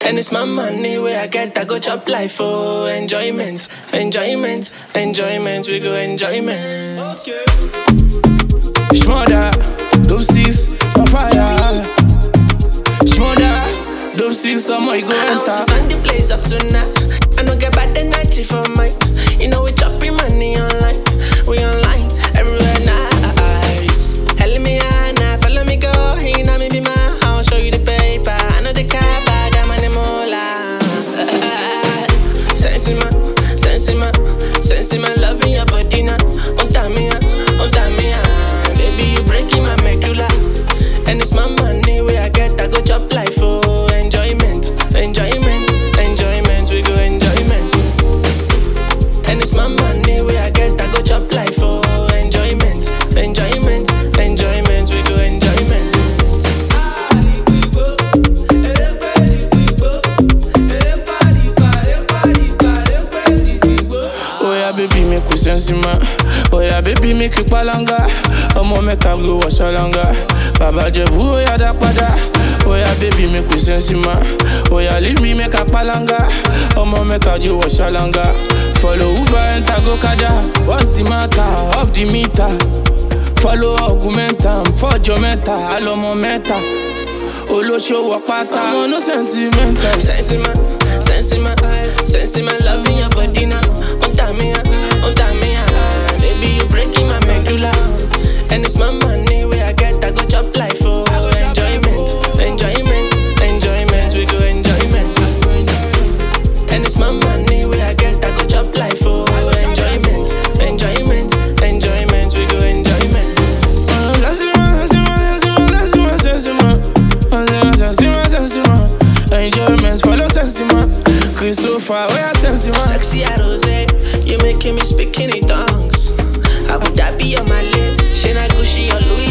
And it's my money where I get, I go chop life for enjoyment, enjoyment, enjoyment. We go enjoyment. Shmoda, dope six, on fire. Shmoda, dope six, some more you go I want to enter. burn the place up tonight. I don't get bad energy for mine. You know we chopping money online. We online everywhere nice. Hell me now, follow me go. He know me be my house, show you the paper. I know the car bag, I'm on the mola. Sense in my, sense in my, sense in my love in your body now. On time me, on time me, baby you breaking my medulla. And it's my money where I get, I go chop life for enjoyment, enjoyment, enjoyment. We go enjoyment. And it's my money where I get, I go chop life for enjoyment, enjoyment, enjoyment. We go enjoyment. Oh yeah, baby, make we sense man. Oh yeah, baby, make you palanga. Ọmọ mẹ́ta go wash alanga. Bàbá Jẹ̀bú, oh yeah, dá padà. Oh yeah, baby, make we sense man. Oh yeah, leave me make a palanga. Ọmọ mẹ́ta jo wash alanga. Follow Uber, enter go kada. What's the matter? Off the meter. Follow augmentam, fọ́jọ́ mẹ́ta, àlọ́mọ mẹ́ta. Olóṣòwò pátá. Ọmọ no sentimental. Sense in my, sense in my, sense in my love in your body now. On time me, on time me, baby you breaking my medulla. And it's my money where I get, I go chop life for enjoyment, enjoyment, enjoyment. We go enjoyment. And it's my money where I get, I go chop life for enjoyment, enjoyment, enjoyment. We go enjoyment. Enjoyments follow sentiment. Christopher, where sentiment? Sexy Rose, you making me speak in tongues. I would that be on my lip? She not Gucci or Louis